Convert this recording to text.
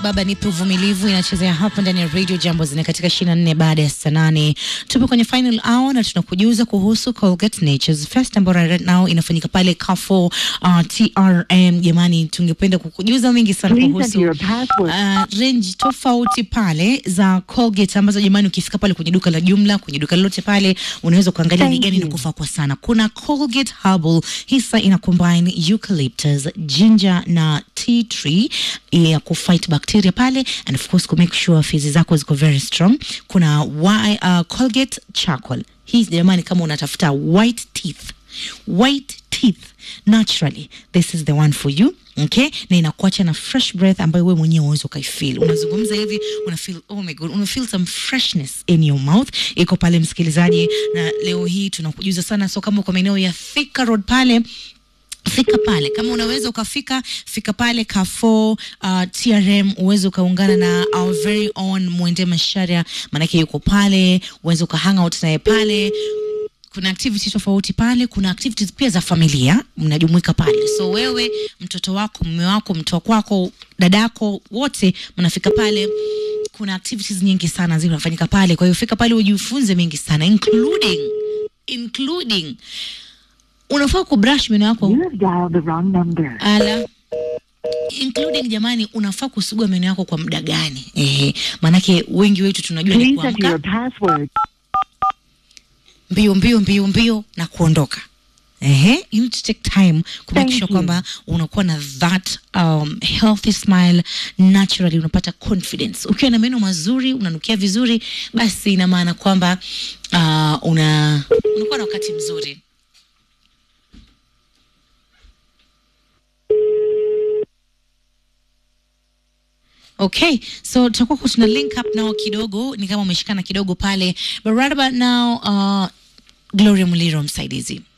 Baba nipe uvumilivu inachezea hapa ndani ya Radio Jambo zina katika 24 baada ya saa nane. Tupo kwenye final hour na tunakujuza kuhusu Colgate Nature's Fest ambayo right now inafanyika pale Carrefour uh, TRM. Jamani, tungependa kukujuza mengi sana Please kuhusu enter your password. uh, range tofauti pale za Colgate ambazo jamani, ukifika pale kwenye duka la jumla, kwenye duka lolote pale, unaweza kuangalia ni Thank gani you. inakufaa kwa sana. Kuna Colgate Herbal, hisa ina combine eucalyptus, ginger na tea tree ya kufight bacteria pale and of course ku make sure fizi zako ziko very strong. Kuna wi- uh, Colgate charcoal. Hii jamani, kama unatafuta white teeth white teeth naturally this is the one for you okay na inakuacha na fresh breath ambayo wewe mwenyewe unaweza ukaifeel unazungumza hivi una feel oh my god una feel some freshness in your mouth iko pale msikilizaji na leo hii tunakujuza sana so kama uko maeneo ya Thika Road pale fika pale kama unaweza ukafika fika pale Carrefour uh, TRM uweze ukaungana na our very own Mwende Masharia maanake yuko pale uweze uka hang out naye pale kuna activities tofauti pale kuna activities pia za familia mnajumuika pale so wewe mtoto wako mume wako mtoto wako dadako wote mnafika pale kuna activities nyingi sana zinafanyika pale kwa hiyo fika pale ujifunze mengi sana including including unafaa kubrush meno yako You have dialed the wrong number. ala including jamani unafaa kusugua meno yako kwa muda gani ehe maanake wengi wetu tunajua ni Please enter your kuamka password. mbio mbio mbio mbio na kuondoka Ehe, you need to take time ku make Thank sure you. kwamba unakuwa na that um, healthy smile naturally unapata confidence ukiwa na meno mazuri unanukia vizuri basi ina maana kwamba uh, una unakuwa na wakati mzuri Okay, so tutakuwa tuna link up nao kidogo, ni kama umeshikana kidogo pale, but right about now uh, Gloria Muliro msaidizi